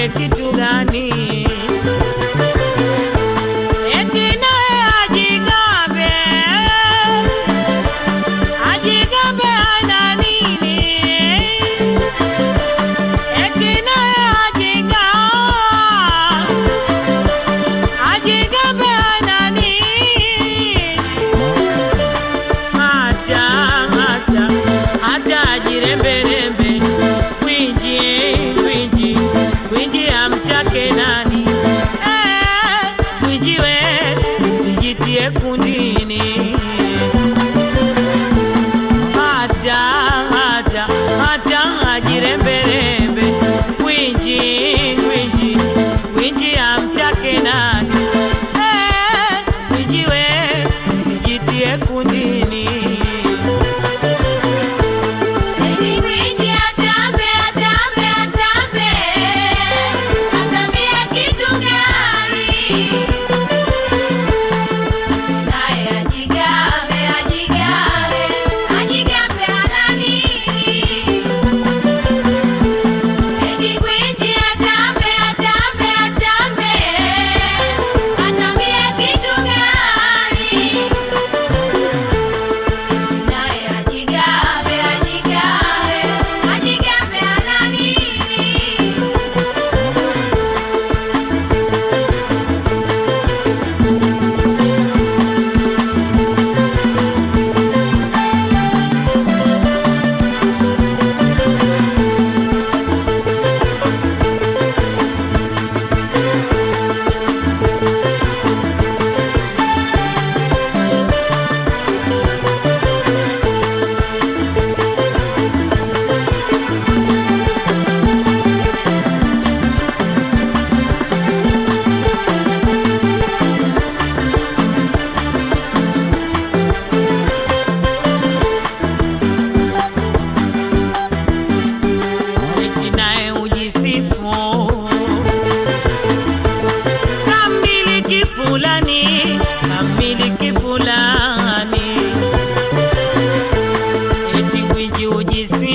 atambie kitu gani? Eti naye ajigambe, ajigambe ana nini? Eti naye ajigambe, ajigambe ana nini? hata hata hata ajiremberembe kwinji kwinji kwinji amtake nani Eh, kwinji we usijitie kundini hata hata hata ajiremberembe kwinji kwinji kwinji amtake nani Eh, kwinji we usijitie kundini Eti gwiji atambe, atambe, atambe, atambie kitu gani? Naye ajigambe, ajigambe, ajigambe ana nini? Eti gwiji atambe, atambe, atambe, atambie kitu gani? Naye ajigambe, ajigambe, ajigambe ana nini? eti naye ujisifu kamiliki fulani kamiliki fulani eti gwiji ujisifu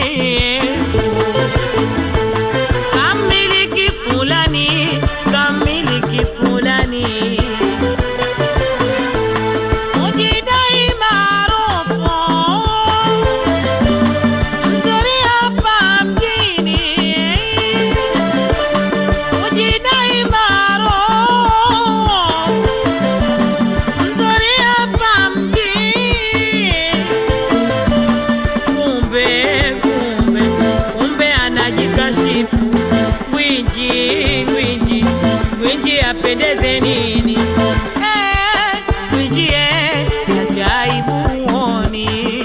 kamiliki fulani kamiliki fulani ujidai maarufu mzuri hapa mjini, ujidai maarufu mzuri hapa mjini, kumbe kumbe kumbe anajikashifu gwiji gwiji gwiji apendeze nini? Eh, gwiji eh, ajaibu huoni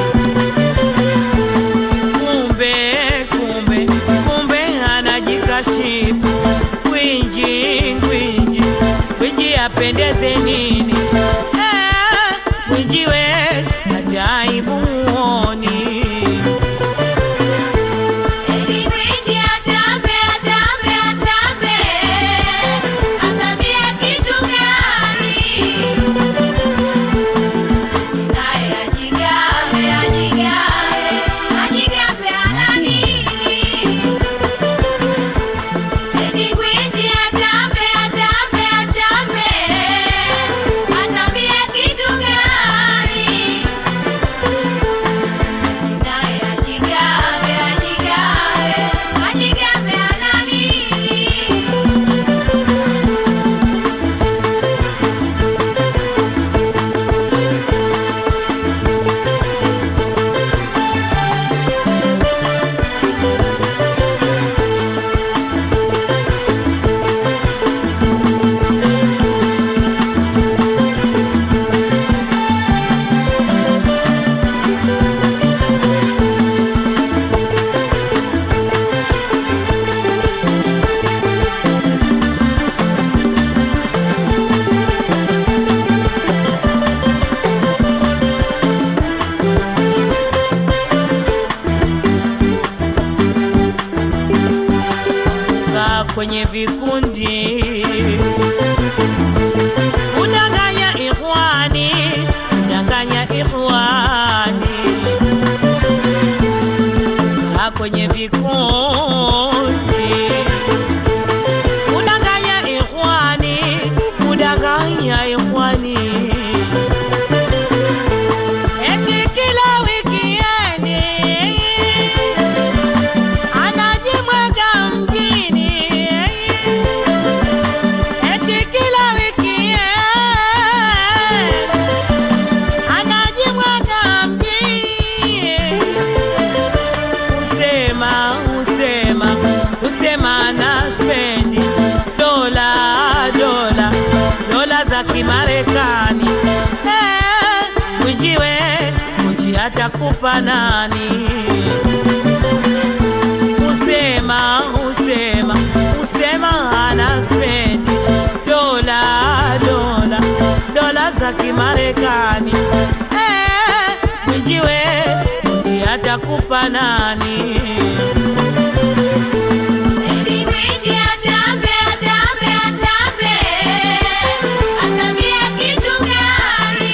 kumbe kumbe kumbe anajikashifu gwinji gwinji gwinji apendeze nini Eh, gwinji we ajaibu huoni Eti gwiji atambe, atambe, atambe, atambie kitu gani? Naye ajigambe, ajigambe, ajigambe ana nini? Eti gwiji atambe, atambe, atambe, atambie kitu gani? Naye ajigambe, ajigambe, ajigambe ana nini? kaa kwenye vikundi udanganya ikhwani udanganya ikhwani kaa kwenye vikundi usema usema usema na spendi dola dola dola za kimarekani Eh, mwijiwe mji atakupa nani usema usema usema ana spendi dola dola dola za kimarekani Eh, mwijiwe mji atakupa nani Eti gwiji atambe, atambe, atambe. Atambie kitu gani?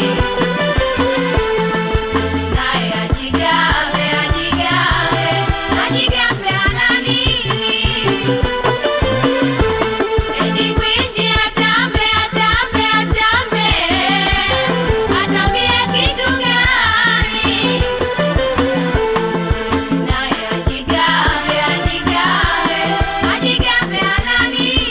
Naye ajigambe, ajigambe, ajigambe ana nini? Eti gwiji atambe, atambe, atambe. Atambie kitu gani? Naye ajigambe, ajigambe, ajigambe ana nini?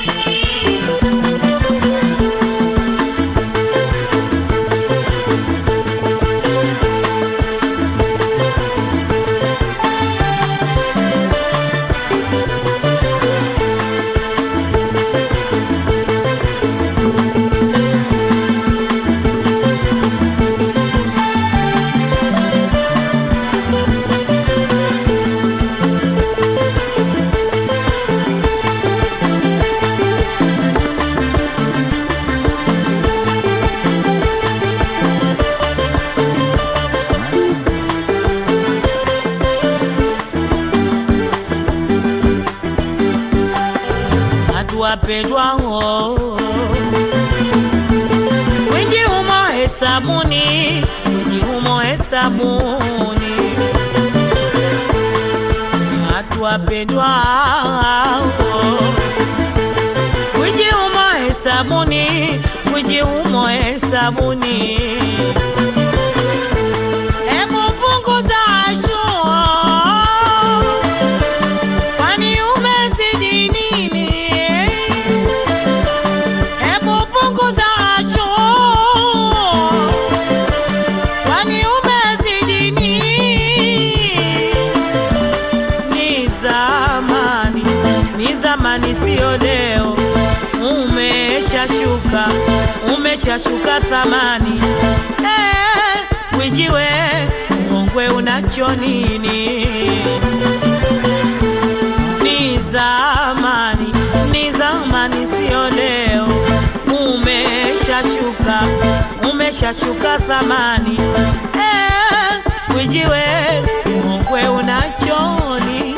watu wapendwao wingi humo hesabuni wingi humo hesabuni watu wapendwao wingi humo hesabuni wingi humo hesabuni Hebu punguza shua Kwani umezidi nini? Hebu punguza choo. Kwani umezidi nini? Ni zamani, ni zamani, sio leo. Umeshashuka, umeshashuka thamani. Eh, wijiwe uongwe unacho nini? ni zamani, ni zamani, sio leo. Umeshashuka, umeshashuka thamani. Eh, wijiwe uongwe unacho nini?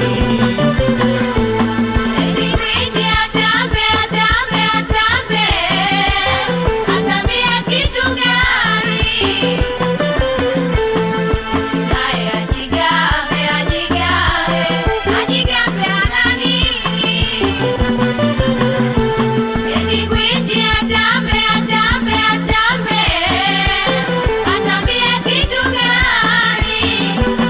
Eti gwiji atambe, atambe, atambe. Atambie kitu gani? Naye ajigambe, ajigambe, ajigambe ana nini? Eti gwiji atambe, atambe, atambe. Atambie kitu gani?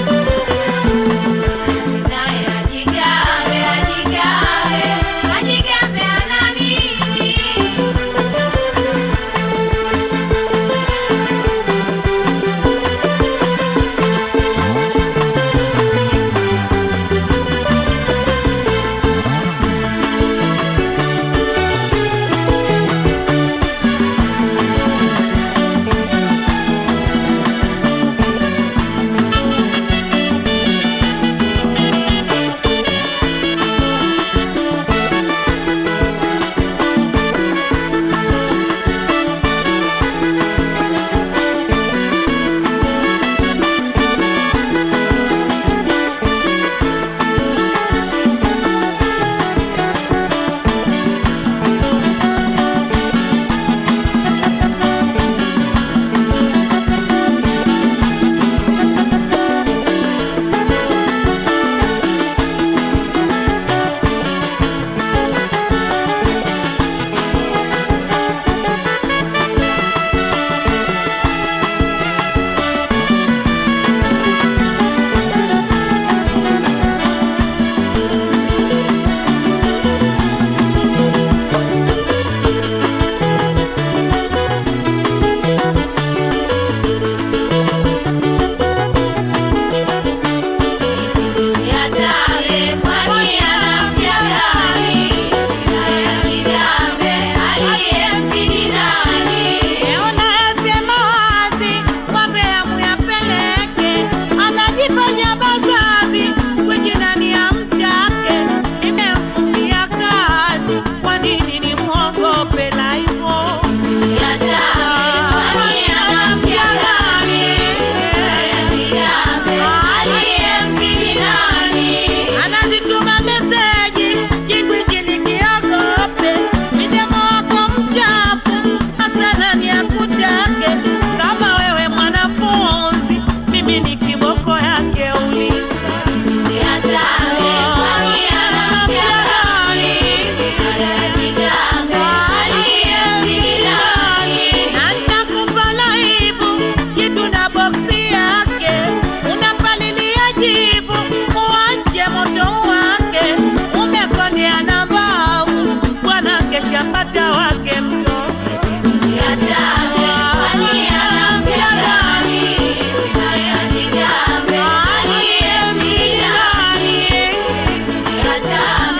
atambe, kwani anampya gani? Haya kigambe, aliyemzidi nani? Leo nayasema wazi, wambea muyapeleke, anajifanya bazazi, kwenye nani amtake, nimemfumbia kazi, kwa nini nimwogope la hivyo? Atambe, kwani anampya gani? Haya kigambe, aliyemzidi nani? Anazituma meseji kikwiji nikiogope, midemo wako mchafu, hasa nani akutake? Kama wewe mwanafunzi, mimi ni kiboko yake uliza. Atambe, kwani anampya gani? Haya kigambe, aliyemzidi nani? Na nitakupa laibu, kitu na boksi yake, unapalilia jibu, uache moto wake, umekondea na mbau, bwana kesha pata wake mtoto. Atambe, kwani anampya gani? Haya kigambe, aliyemzidi nani? Atambe,